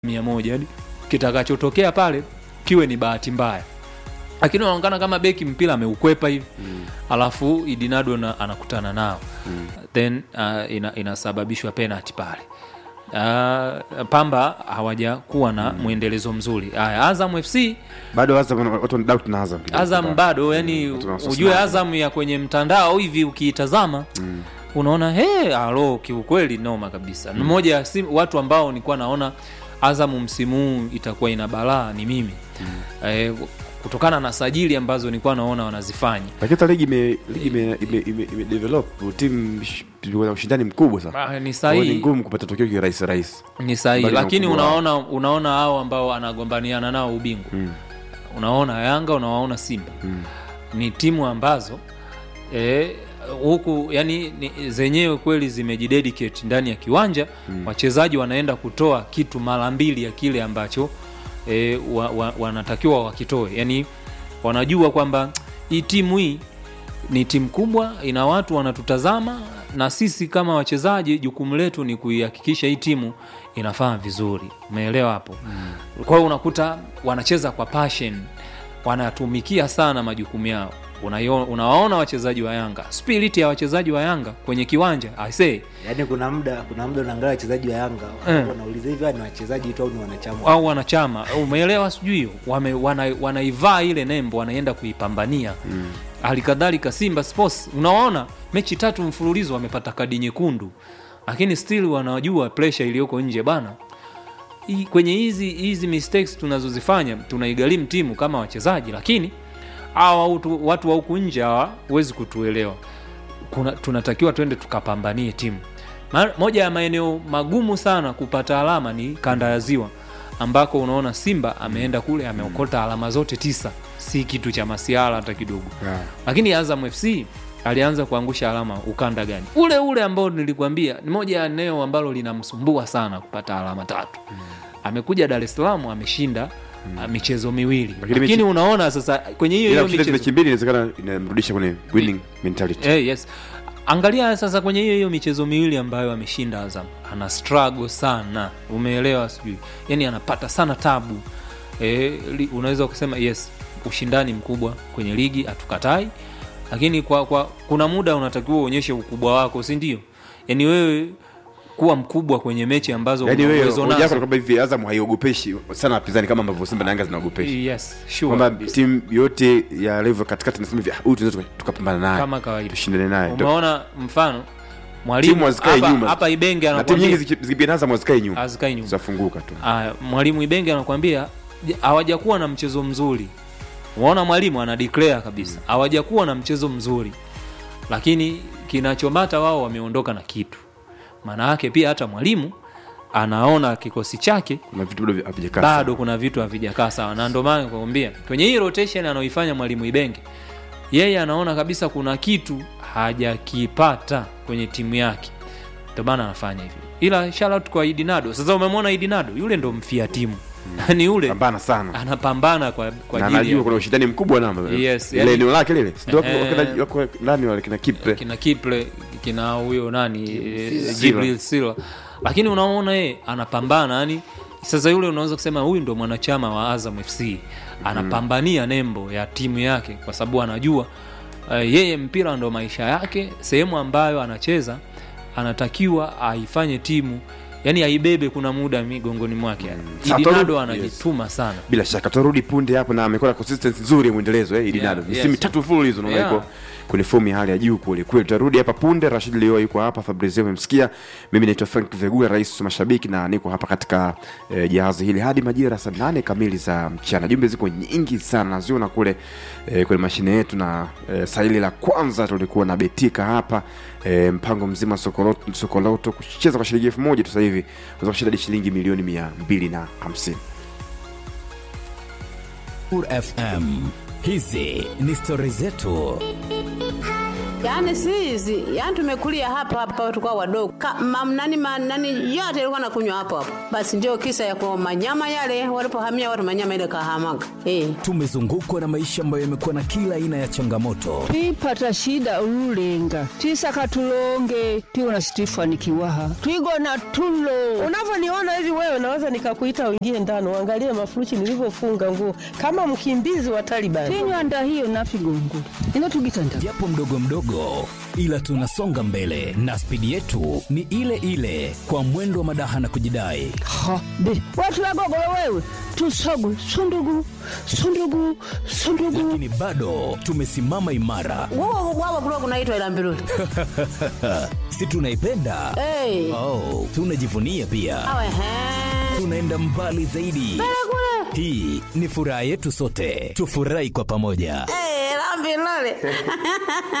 mia moja yani kitakachotokea pale kiwe ni bahati mbaya lakini unaonekana kama beki mpira ameukwepa hivi mm. alafu idinado na, anakutana nao mm. then uh, ina, inasababishwa penalty pale uh, pamba hawajakuwa na mm. mwendelezo mzuri haya azam fc bado Azam wana- watu wana doubt na Azam kidogo. azam bado yani watu wana wasiwasi ujue nayo. azam ya kwenye mtandao hivi ukiitazama mm. unaona he alo kiukweli noma kabisa mm. mmoja ya sim- watu ambao nilikuwa naona azamu msimu huu itakuwa ina balaa ni mimi mm. eh, kutokana na sajili ambazo nilikuwa naona wanazifanya lakini hata ligi ime ligi ime ime, ime, ime develop timu sh- wana ushindani mkubwa sana Ah, ni Kwa hiyo ni sahihi ngumu kupata tokeo kirahisi rahisi ni sahihi Mbali na lakini ukubwa wao. unaona unaona hao ambao anagombaniana nao ubingwa Mm. unaona yanga unawaona simba Mm. ni timu ambazo eh, huku yani ni, zenyewe kweli zimejidedicate ndani ya kiwanja mm. wachezaji wanaenda kutoa kitu mara mbili ya kile ambacho e, wa, wa, wanatakiwa wakitoe yani wanajua kwamba hii timu hii ni timu kubwa ina watu wanatutazama na sisi kama wachezaji jukumu letu ni kuihakikisha hii timu inafanya vizuri umeelewa hapo mm. kwa hiyo unakuta wanacheza kwa passion wanatumikia sana majukumu yao Unaio- unawaona wachezaji wa yanga spirit ya wachezaji wa yanga kwenye kiwanja I say yaani kuna muda kuna muda unaangalia wachezaji wa yanga Eh. wanauliza hivi hawa ni wachezaji tu au ni wanachama au wanachama umeelewa sijui hiyo Wame- wana- wanaivaa ile nembo wanaenda kuipambania halikadhalika simba sports unawaona mechi tatu mfululizo wamepata kadi nyekundu lakini still wanajua pressure iliyoko nje bana Hii- kwenye hizi hizi mistakes tunazozifanya tunaigharimu timu kama wachezaji lakini hawa watu- watu wa huku nje hawa huwezi kutuelewa kuna, tunatakiwa twende tukapambanie timu Ma, moja ya maeneo magumu sana kupata alama ni kanda ya ziwa ambako unaona simba ameenda kule ameokota alama zote tisa si kitu cha masiara hata kidogo Yeah. lakini azam fc alianza kuangusha alama ukanda gani ule ule ambao nilikwambia ni moja ya eneo ambalo linamsumbua sana kupata alama tatu amekuja dar es salaam ameshinda uh, michezo miwili Lakini lakini mechi- unaona sasa kwenye hiyo ila hiyo kushinda michezo mechi mbili inawezekana inamrudisha kwenye winning mentality Eh, yes angalia sasa kwenye hiyo hiyo michezo miwili ambayo ameshinda azam ana struggle sana umeelewa sijui yani anapata sana tabu e, unaweza kusema yes ushindani mkubwa kwenye ligi hatukatai lakini kwa, kwa kuna muda unatakiwa uonyeshe ukubwa wako si ndio yani wewe kuwa mkubwa kwenye mechi ambazo yaani una wewe uwezo hoja yako nazo. ni kwamba hivi Azam haiogopeshi sana wapinzani kama ambavyo Simba na Yanga zinaogopesha yes sure kwamba kabisa. timu yote ya level katikati nasema hivi "Ah, huyu tunaweza tuka- tukapambana naye kama kawaida tushindane naye Ndio. umeona mfano mwalimu Timu hazikae hapa- nyuma. hapa ibenge na timu nyingi anakwambia ziki- zikipiga Azam hazikae nyuma hazikai nyuma zitafunguka tu Aya, mwalimu Ibenge anakuambia "Je, hawajakuwa na mchezo mzuri. Unaona mwalimu ana declare kabisa hawajakuwa na mchezo mzuri, lakini kinachomata wao wameondoka na kitu. Maana yake pia hata mwalimu anaona kikosi chake kuna vitu bado havijakaa bado kuna vitu havijakaa sawa, na ndio maana nakwambia kwenye hii rotation anaoifanya mwalimu Ibenge, yeye anaona kabisa kuna kitu hajakipata kwenye timu yake, ndio maana anafanya hivyo. Ila shout out kwa Idinado. Sasa umemwona Idinado, yule ndo mfia timu yani yule pambana sana anapambana kwa, kwa na ajili anajua ya kuna ushindani mkubwa namba Yes, ile yani- eneo lake lile Si ndio wako- Eh. wako- wako ndani wale kina Kipe kina Kiple kina huyo nani eh, Sila. Jibril Sila, lakini unaona yeye anapambana yani. Sasa yule unaweza kusema huyu ndo mwanachama wa Azam FC anapambania nembo ya timu yake, kwa sababu anajua eh, yeye mpira ndo maisha yake. Sehemu ambayo anacheza anatakiwa aifanye timu yani aibebe, kuna muda migongoni mwake yani. Sasa Idinado turudi- anajituma sana bila shaka tutarudi punde hapo na amekuwa na consistency nzuri ya mwendelezo eh Idinado Yeah, misimu yes. mitatu mfululizo naona Yeah. yuko kwenye fomu ya hali ya juu kweli kweli tutarudi hapa punde Rashid Leo yuko hapa Fabrizio umemsikia mimi naitwa Frank Vegula rais wa mashabiki na niko hapa katika eh, jahazi hili hadi majira saa nane kamili za mchana jumbe ziko nyingi sana naziona kule eh, kwenye mashine yetu na eh, saa hili la kwanza tulikuwa na betika hapa eh, mpango mzima sokoloto, sokoloto kucheza kwa shilingi elfu moja tu sasa hivi unaweza kushinda hadi shilingi milioni mia mbili na hamsini FM. Hizi ni stori zetu. Yaani si hizi, yaani tumekulia hapa hapa tukao wadogo. Ka, mam, nani, ma, nani yote ilikuwa nakunywa hapo hapo. Basi ndio kisa ya kwa manyama yale walipohamia watu manyama ile kahamaga. Eh. tumezungukwa na maisha ambayo yamekuwa na kila aina ya changamoto twipata shida ululenga twisaka tulonge twiwona situifanikiwaha twigona tulo unavyoniona hivi wewe naweza nikakuita uingie ndani uangalie mafuruchi nilivyofunga nguo kama mkimbizi wa Taliban. tinywanda hiyo nafigongula ino tugitanda japo mdogo mdogo ila tunasonga mbele na spidi yetu ni ile ile kwa mwendo wa madaha na kujidai ha be watu wagogolo wewe tusogu sundugu sundugu sundugu lakini bado tumesimama imara Wao wao kulikuwa kunaitwa ila mbiruli. si tunaipenda Eh. oh, tunajivunia pia Awe he. tunaenda mbali zaidi hii ni furaha yetu sote tufurahi kwa pamoja Eh, la mbiruli.